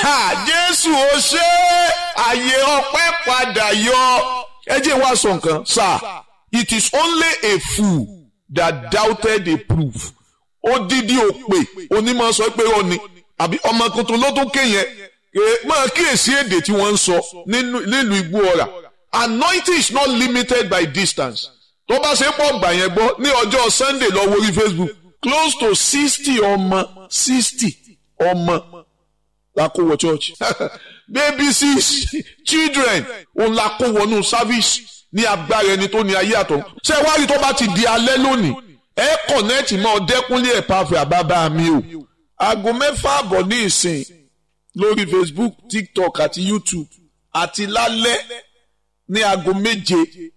jésù ó ṣe àyè ọpẹ́ padà yọ ẹ jẹ́ wá sọ nǹkan sir it is only a fool that doubted a proof odidi òpè onímọ̀ sọ pé ó ní àbí ọmọ tuntun ló tún kéyẹn máa kíyèsí èdè tí wọ́n ń sọ nílùú igbó ọ̀rà anointing is not limited by distance tó bá ṣe pọ̀ gbà yẹn gbọ́ ní ọjọ́ sunday lọ wo orí facebook close to sixty ọmọ sixty ọmọ la kó wọ church baby six children òun la kó wọnú service ní agbára ẹni tó ní ayé àtọ̀ ṣé wá rí tó bá ti di alẹ́ lónìí ẹ kọ̀nẹ́ẹ̀tì mọ́ ọdẹ́kúnlé ẹ̀ pàfẹ́ àbábá mi o aago mẹ́fà àbọ̀ ní ìsìn lórí facebook tiktok àti youtube àti lálẹ́ ní aago méje